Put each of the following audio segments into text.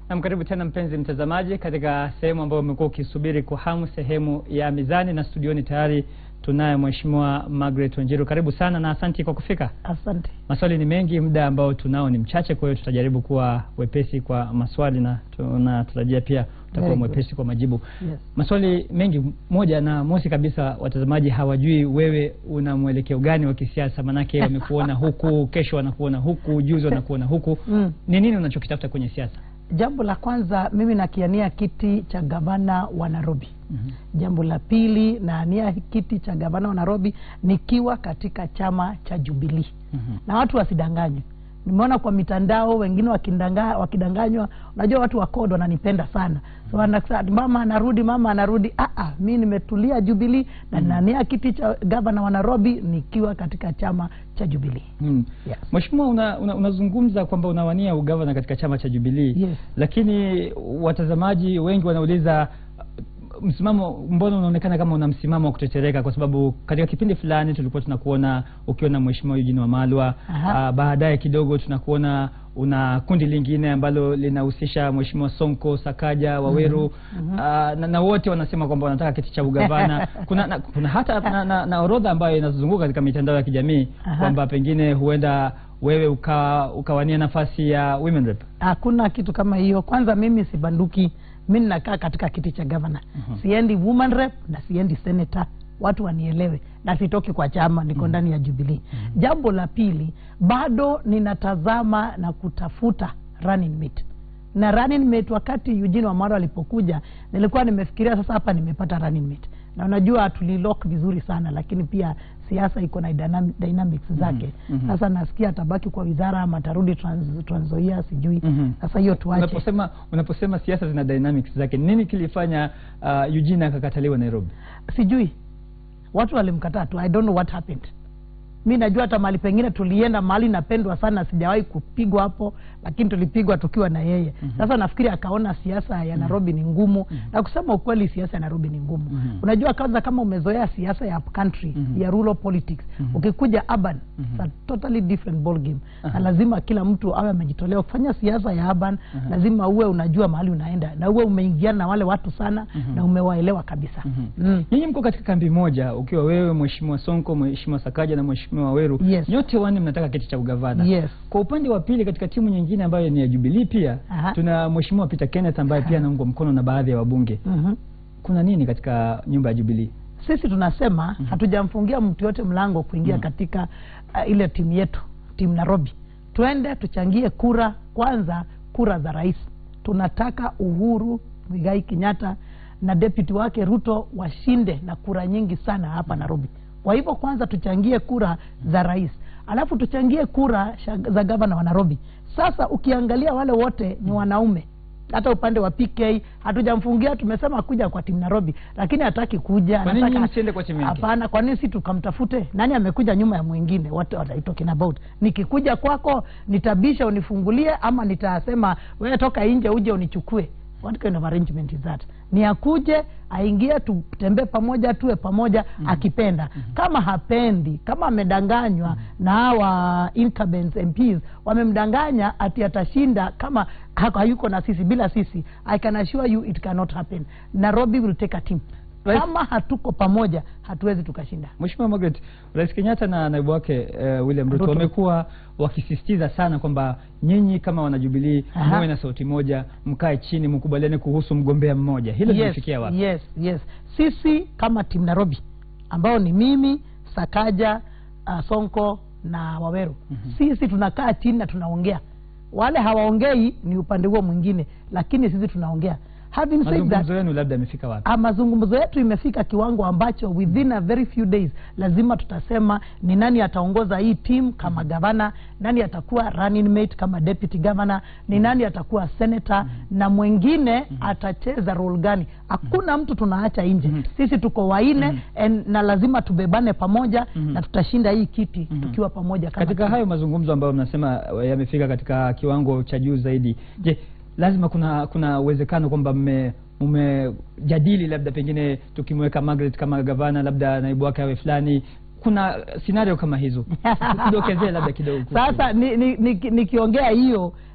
Nam, karibu tena mpenzi mtazamaji, katika sehemu ambayo umekuwa ukisubiri kwa hamu, sehemu ya Mizani, na studioni tayari tunaye Mheshimiwa Margaret Wanjiru. Karibu sana na asanti kwa kufika. Asante. Maswali ni mengi, muda ambao tunao ni mchache, kwa hiyo tutajaribu kuwa wepesi kwa maswali na tunatarajia pia utakuwa Very good. mwepesi kwa majibu. Yes. Maswali mengi, moja na mosi kabisa, watazamaji hawajui wewe una mwelekeo gani wa kisiasa, manake wamekuona huku, kesho wanakuona huku, juzi wanakuona huku. Mm. Ni nini unachokitafuta kwenye siasa? Jambo la kwanza mimi nakiania kiti cha gavana wa Nairobi. Mhm. Jambo la pili naania kiti cha gavana wa Nairobi nikiwa katika chama cha Jubilee. Mhm. Na watu wasidanganywe. Nimeona kwa mitandao wengine wakindanga, wakidanganywa. Unajua watu wa CORD wananipenda sana, so wanasema mama anarudi, mama anarudi. Ah, ah, mi nimetulia Jubilee na nania kiti cha gavana wa Nairobi nikiwa katika chama cha Jubilee. Mm. Yes. Mheshimiwa, una, una, unazungumza kwamba unawania ugavana katika chama cha Jubilee Yes. lakini watazamaji wengi wanauliza uh, msimamo, mbona unaonekana kama una msimamo wa kutetereka? Kwa sababu katika kipindi fulani tulikuwa tunakuona ukiwa na Mheshimiwa Eugene Wamalwa. Aha. Uh, baadaye kidogo tunakuona una kundi lingine ambalo linahusisha Mheshimiwa Sonko, Sakaja, Waweru Mhm. uh, na, na wote wanasema kwamba wanataka kiti cha ugavana. kuna, na, kuna hata na, na, na orodha ambayo inazunguka katika mitandao ya kijamii Aha. kwamba pengine huenda wewe uka, ukawania nafasi ya women rep. Hakuna kitu kama hiyo. Kwanza mimi si banduki, mi ninakaa katika kiti cha gavana. Mhm. Siendi woman rep na siendi senator, watu wanielewe, na sitoki kwa chama, niko ndani ya Jubilee. Jambo la pili, bado ninatazama na kutafuta running mate na running mate. Wakati Eugene Wamalwa alipokuja, nilikuwa nimefikiria sasa, hapa nimepata running mate, na unajua tulilock vizuri sana, lakini pia siasa iko na dynam- dynamics zake. Mhm. Sasa nasikia atabaki kwa wizara ama atarudi Trans- Trans Nzoia, sijui. Mhm. Sasa hiyo tuache. Unaposema unaposema siasa zina dynamics zake, nini kilifanya uh, Eugene akakataliwa Nairobi? sijui watu walimkataa tu i don't know what happened mi najua hata mahali pengine tulienda mahali napendwa sana sijawahi kupigwa hapo lakini tulipigwa tukiwa na yeye sasa nafikiri akaona siasa ya nairobi ni ngumu na kusema ukweli siasa ya nairobi ni ngumu Mhm. unajua kwanza kama umezoea siasa ya country Mhm. ya rural politics ukikuja urban it's a totally different ball game na lazima kila mtu awe amejitolea kufanya siasa ya urban lazima uwe unajua mahali unaenda na uwe umeingiana na wale watu sana na umewaelewa kabisa mm. Nyinyi mko katika kambi moja, ukiwa wewe, Mheshimiwa Sonko, Mheshimiwa Sakaja na Mheshimiwa Waweru, Yes. nyote wanne mnataka kiti cha ugavana. Yes. Kwa upande wa pili, katika timu nyingine ambayo ni ya Jubilee pia Aha. tuna Mheshimiwa Peter Kenneth ambaye pia anaungwa mkono na baadhi ya wabunge. Mhm. Kuna nini katika nyumba ya Jubilee? sisi tunasema hatujamfungia mtu yote mlango kuingia katika uh, ile timu yetu timu Nairobi. Twende tuchangie kura kwanza, kura za rais. Tunataka Uhuru Muigai Kenyatta na deputy wake Ruto washinde na kura nyingi sana hapa Nairobi. Kwa hivyo kwanza tuchangie kura za rais, alafu tuchangie kura sha- za gavana wa Nairobi. Sasa ukiangalia wale wote ni wanaume hata upande wa PK hatujamfungia, tumesema kuja kwa timu Nairobi, lakini hataki kuja. Kwa nini anataka- nyinyi msiende kwa timu yake? Hapana, kwa nini si tukamtafute? Nani amekuja nyuma ya mwingine? What are you talking about? Nikikuja kwako nitabisha unifungulie, ama nitasema wewe toka nje uje unichukue? What kind of arrangement is that? Ni akuje aingie, tutembee pamoja, tuwe pamoja akipenda. Kama hapendi, kama amedanganywa na hawa incumbents MPs wamemdanganya ati atashinda kama ha- hayuko na sisi, bila sisi, I can assure you it cannot happen. Nairobi will take a team. Rais- Kama hatuko pamoja hatuwezi tukashinda. Mheshimiwa Margaret, Rais Kenyatta na naibu wake uh, William Ruto Ruto. wamekuwa wakisisitiza sana kwamba nyinyi kama wanajubilii Aha. muwe na sauti moja, mkae chini, mkubaliane kuhusu mgombea mmoja. Hilo yes, limefikia wapi? yes, yes. Sisi kama timu Nairobi ambao ni mimi Sakaja, uh, Sonko na Waweru sisi tunakaa chini na tunaongea. Wale hawaongei ni upande huo mwingine, lakini sisi tunaongea. Having said that, Mazungumzo yenu labda yamefika wapi? Ah, mazungumzo yetu imefika kiwango ambacho within a very few days lazima tutasema ni nani ataongoza hii team kama gavana, nani atakuwa running mate kama deputy governor, ni nani atakuwa senator na mwingine atacheza role gani. Hakuna mtu tunaacha nje. Sisi tuko waine and, na lazima tubebane pamoja na tutashinda hii kiti tukiwa pamoja kama Katika team. hayo mazungumzo ambayo mnasema eh, yamefika katika kiwango cha juu zaidi, je, lazima kuna kuna uwezekano kwamba mme mmejadili labda pengine tukimweka Margaret kama gavana, labda naibu wake awe fulani, kuna scenario kama hizo tudokezee labda kidogo kuhusu Sasa nikiongea ni, ni, nikiongea hiyo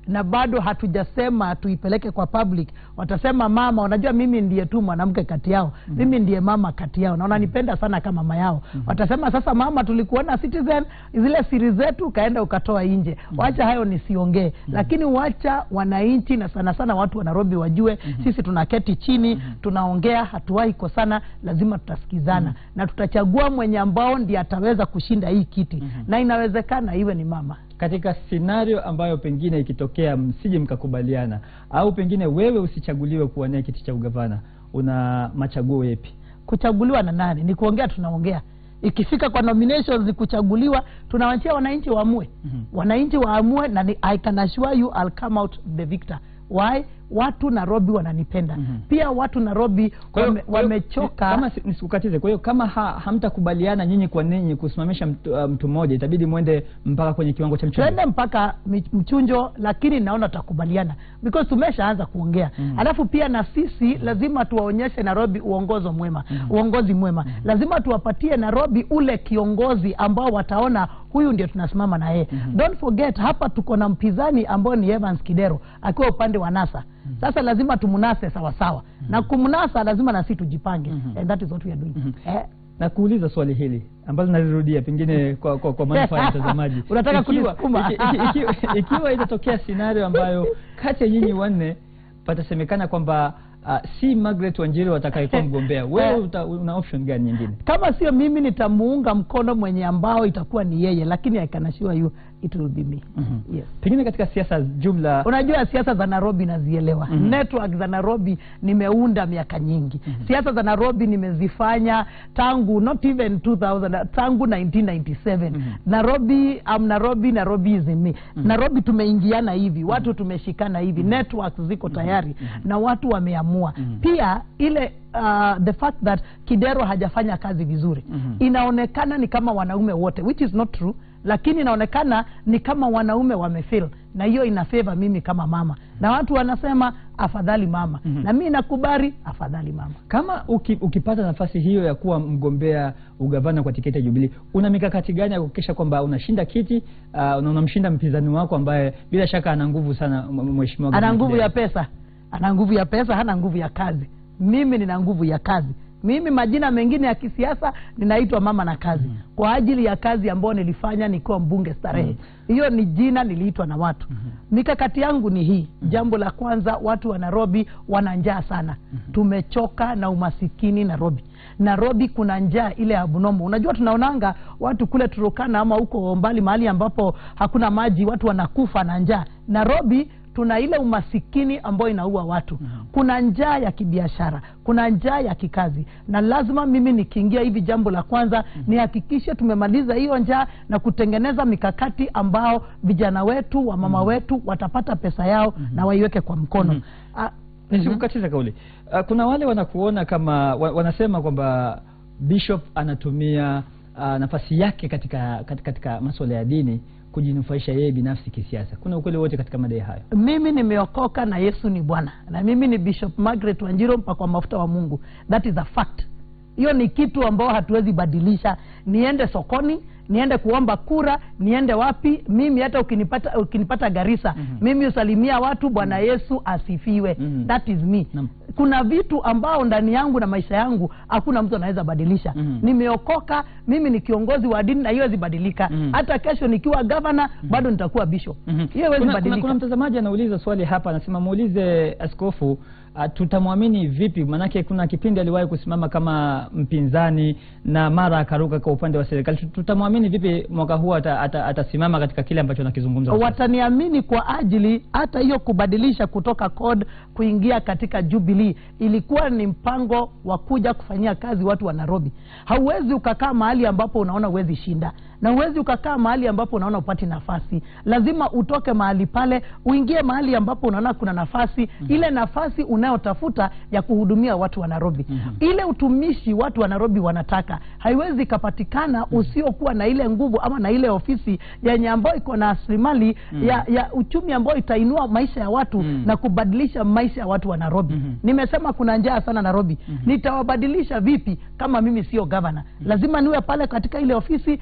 na bado hatujasema tuipeleke kwa public watasema mama unajua mimi ndiye tu mwanamke kati yao mm-hmm. mimi ndiye mama kati yao na wananipenda sana kama mama yao mm-hmm. watasema sasa mama tulikuona citizen zile siri zetu ukaenda ukatoa nje mm-hmm. wacha hayo nisiongee mm-hmm. lakini wacha wananchi na sana sana watu wa nairobi wajue mm-hmm. sisi tunaketi chini mm-hmm. tunaongea hatuwahi kosana lazima tutasikizana mm-hmm. na tutachagua mwenye ambao ndiye ataweza kushinda hii kiti mm-hmm. na inawezekana iwe ni mama katika scenario ambayo pengine ikitokea msije mkakubaliana au pengine wewe usichaguliwe kuwania kiti cha ugavana una machaguo yepi kuchaguliwa na nani ni kuongea tunaongea ikifika kwa nominations ni kuchaguliwa tunawachia wananchi waamue Mhm. wananchi waamue na ni, i can assure you I'll come out the victor why watu nairobi wananipenda Mhm. pia watu nairobi Kwa hiyo- wame, kwa hiyo, wamechoka kama si- nisikukatize kwa hiyo kama ha, hamtakubaliana nyinyi kwa ninyi kusimamisha mtu, uh, mtu mmoja itabidi mwende mpaka kwenye kiwango cha mchungo tuende mpaka mi- mchunjo lakini naona tutakubaliana because tumeshaanza kuongea Mhm. alafu pia na sisi lazima tuwaonyeshe nairobi uongozo mwema uongozi mwema lazima tuwapatie nairobi ule kiongozi ambao wataona huyu ndio tunasimama na yeye don't forget hapa tuko na mpinzani ambao ni evans kidero akiwa upande wa nasa sasa lazima tumnase sawasawa na kumnasa lazima na sisi tujipange and that is what we are doing eh, na kuuliza swali hili ambalo nalirudia pengine kwa, kwa, kwa manufaa ya mtazamaji Unataka Ikiwa- kunisukuma? iki- iki- ikiwa- ikiwa itatokea scenario ambayo kati ya nyinyi wanne patasemekana kwamba uh, si Margaret Wanjiru watakayekuwa mgombea wewe uta, una option gani nyingine kama sio mimi nitamuunga mkono mwenye ambao itakuwa ni yeye lakini I can assure you it will be me Mhm. yes pengine katika siasa jumla unajua siasa za nairobi nazielewa Mhm. network za nairobi nimeunda miaka nyingi siasa za nairobi nimezifanya tangu not even 2000 tangu 1997 nairobi am nairobi nairobi is in me nairobi tumeingiana hivi watu tumeshikana hivi networks ziko tayari na watu wameamua pia ile uh, the fact that kidero hajafanya kazi vizuri Mhm. inaonekana ni kama wanaume wote which is not true lakini inaonekana ni kama wanaume wamefil na hiyo ina favor mimi kama mama na watu wanasema afadhali mama Mhm. na mi nakubali afadhali mama kama uki, ukipata nafasi hiyo ya kuwa mgombea ugavana kwa tiketi ya Jubilee una mikakati gani ya kuhakikisha kwamba unashinda kiti uh, na unamshinda mpinzani wako ambaye bila shaka ana nguvu sana m- m- mheshimiwa ana Gavana nguvu ya Kidero? pesa ana nguvu ya pesa hana nguvu ya kazi mimi nina nguvu ya kazi mimi majina mengine ya kisiasa ninaitwa mama na kazi mm. kwa ajili ya kazi ambayo nilifanya nikiwa mbunge starehe hiyo ni jina niliitwa na watu mikakati yangu ni hii jambo la kwanza watu wa nairobi wana njaa sana tumechoka na umasikini nairobi nairobi kuna njaa ile abnomo unajua tunaonanga watu kule turukana ama huko mbali mahali ambapo hakuna maji watu wanakufa na njaa nairobi tuna ile umasikini ambayo inaua watu mm-hmm. kuna njaa ya kibiashara kuna njaa ya kikazi na lazima mimi nikiingia hivi jambo la kwanza mm-hmm. nihakikishe tumemaliza hiyo njaa na kutengeneza mikakati ambao vijana wetu wa mama mm-hmm. wetu watapata pesa yao mm-hmm. na waiweke kwa mkono mm-hmm. nisikukatiza kauli uh, kuna wale wanakuona kama wa, wanasema kwamba bishop anatumia uh, nafasi yake katika, katika, katika maswala ya dini kujinufaisha yeye binafsi kisiasa kuna ukweli wote katika madai hayo mimi nimeokoka na yesu ni bwana na mimi ni bishop margaret wanjiro mpakwa mafuta wa mungu that is a fact hiyo ni kitu ambao hatuwezi badilisha niende sokoni niende kuomba kura niende wapi mimi hata ukinipata ukinipata garisa Mhm. mimi usalimia watu bwana yesu asifiwe Mhm. that is me Naam. kuna vitu ambao ndani yangu na maisha yangu hakuna mtu anaweza badilisha Mhm. nimeokoka mimi ni kiongozi wa dini na hiyo haiwezi badilika Mhm. hata kesho nikiwa gavana bado nitakuwa bishop Mhm. hiyo haiwezi kuna, kuna, badilika kuna mtazamaji anauliza swali hapa anasema muulize askofu uh, tutamwamini vipi maanake kuna kipindi aliwahi kusimama kama mpinzani na mara akaruka kwa upande wa serikali Tu- tutamwamini vipi mwaka huu ata, ata, atasimama katika kile ambacho anakizungumza kwa sasa? wataniamini kwa ajili hata hiyo kubadilisha kutoka code kuingia katika jubilee ilikuwa ni mpango wa kuja kufanyia kazi watu wa nairobi hauwezi ukakaa mahali ambapo unaona huwezi shinda na huwezi ukakaa mahali ambapo unaona upati nafasi lazima utoke mahali pale uingie mahali ambapo unaona kuna nafasi mm-hmm. ile nafasi unayotafuta ya kuhudumia watu wa nairobi mm-hmm. ile utumishi watu wa nairobi wanataka haiwezi ikapatikana mm-hmm. usiokuwa na ile nguvu ama na ile ofisi yenye ambayo iko na rasilimali Mm. ya, ya uchumi ambayo itainua maisha ya watu Mm. na kubadilisha maisha ya watu wa nairobi Mhm. nimesema kuna njaa sana nairobi Mhm. nitawabadilisha vipi kama mimi sio gavana lazima niwe pale katika ile ofisi nihakikishe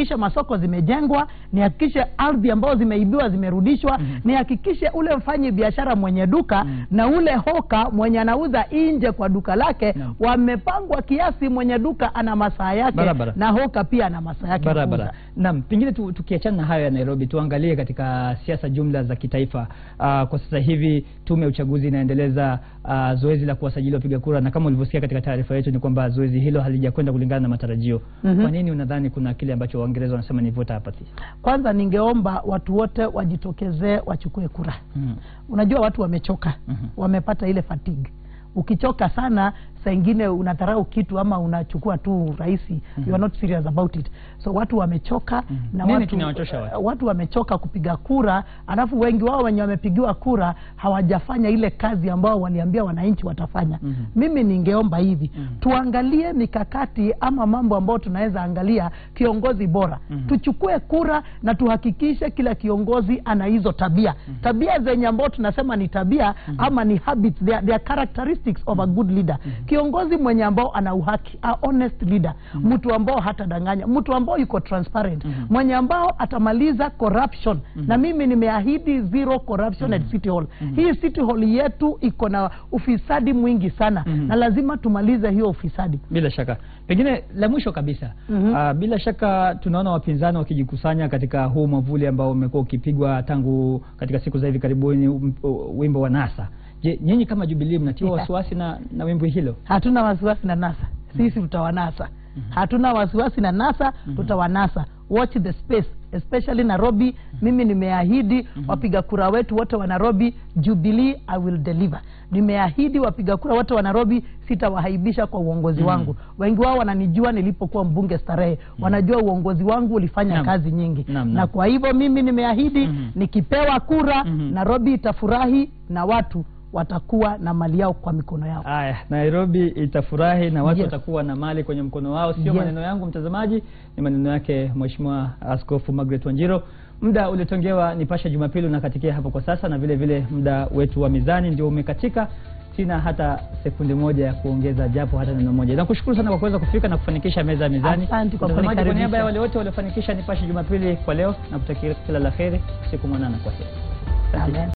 nihakikishe masoko zimejengwa nihakikishe ardhi ambazo zimeibiwa zimerudishwa nihakikishe ule mfanyi biashara mwenye duka na ule hoka mwenye anauza nje kwa duka lake Naam. wamepangwa kiasi mwenye duka ana masaa yake Barabara. na hoka pia ana masaa yake ya barabara kuuza. naam pengine tu, tukiachana na hayo ya nairobi tuangalie katika siasa jumla za kitaifa uh, kwa sasa hivi tume ya uchaguzi inaendeleza uh, zoezi la kuwasajili wapiga kura na kama ulivyosikia katika taarifa yetu ni kwamba zoezi hilo halijakwenda kulingana na matarajio Mhm. kwa nini unadhani kuna kile ambacho waingereza wanasema ni voter apathy kwanza ningeomba watu wote wajitokezee wachukue kura mm. unajua watu wamechoka Mhm. wamepata ile fatigue ukichoka sana saa ingine unadharau kitu ama unachukua tu rahisi you are not serious about it so watu wamechoka na Nini watu, kinawachosha watu? watu wamechoka kupiga kura alafu wengi wao wenye wamepigiwa kura hawajafanya ile kazi ambao waliambia wananchi watafanya Mhm. mimi ningeomba hivi Mhm. tuangalie mikakati ama mambo ambayo tunaweza angalia kiongozi bora Mhm. tuchukue kura na tuhakikishe kila kiongozi ana hizo tabia tabia zenye ambao tunasema ni tabia ama ni habits they are, they are characteristics of a good leader kiongozi mwenye ambao ana uhaki a honest leader mtu ambao hatadanganya mtu ambao yuko transparent mwenye ambao atamaliza corruption na mimi nimeahidi zero corruption at city hall hii city hall yetu iko na ufisadi mwingi sana Mhm. na lazima tumalize hiyo ufisadi bila shaka pengine la mwisho kabisa Mhm. ah, bila shaka tunaona wapinzani wakijikusanya katika huu mwavuli ambao umekuwa ukipigwa tangu katika siku za hivi karibuni um, u- wimbo wa nasa je nyinyi kama jubilii mnatiwa Yeah. wasiwasi na, na wimbo hilo hatuna wasiwasi na nasa sisi tutawanasa hatuna wasiwasi na nasa tutawanasa watch the space especially nairobi mimi nimeahidi wapiga kura wetu wote wa nairobi jubilee i will deliver nimeahidi wapiga kura wote wa nairobi sitawahaibisha kwa uongozi wangu wengi wao wananijua nilipokuwa mbunge starehe wanajua uongozi wangu ulifanya Naam. kazi nyingi Naam, na naam. kwa hivyo mimi nimeahidi Mhm. nikipewa kura Mhm. nairobi itafurahi na watu watakuwa na mali yao kwa mikono yao Aya, Nairobi itafurahi na watu Yes. watakuwa na mali kwenye mkono wao, sio Yes. maneno yangu mtazamaji, ni maneno yake Mheshimiwa Askofu Margaret Wanjiro. Muda uliotongewa Nipashe Jumapili unakatikia hapo kwa sasa, na vile vile muda wetu wa mizani ndio umekatika. Sina hata sekunde moja ya kuongeza japo hata neno moja. Nakushukuru sana kwa kuweza kufika na kufanikisha meza ya mizani. Asante kwa Mtazamaji, kwa niaba kunikaribisha. ya wale wote waliofanikisha Nipashe Jumapili kwa leo, na kutakia kila la heri, siku mwanana, kwa heri. Amen.